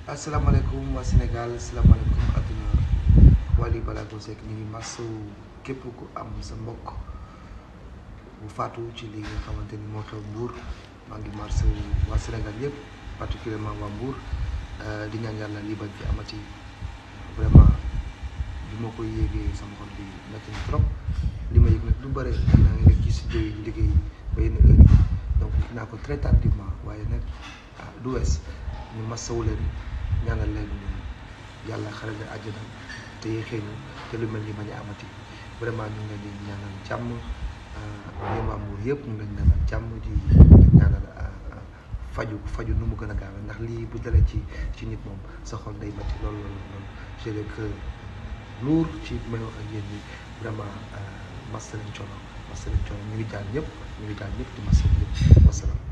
asalaamaaleykum waa Sénégal asalaamaaleykum àdduna Wally Ballago Seck ñu ngi masawu képp ku am sa mbokk bu faatu ci li nga xamante ni moo xew Mbour maa ngi masawu waa Sénégal yëpp particulièrement waa Mbour di ñaan yàlla lii bañ fi amati vraiment bi ma koy yéegee sama xol bi metti na trop li ma yëg nag du bëre naa ngi nekk ci studio yi liggéey ba yenn heure yi donc gis naa ko très tardivement waaye nag ah du wees ñu masawu leen ñaanal leen yàlla xare leen àjjana te yéexee ñu te lu mel ni bañ a amati vraiment ñu ngi leen di ñaanal jàmm yéen waa Mbour yëpp ñu ngi leen di ñaanal jàmm di ñaanal faju faju nu mu gën a gaawee ndax lii bu dalee ci ci nit moom sa xol day métti lool lool lool j'ai le cœur lourd ci may wax ak yéen ñi vraiment masa leen coono masa leen coono ñu ngi jàll ñëpp ñu ngi jàll ñëpp di masa ñëpp wasalaam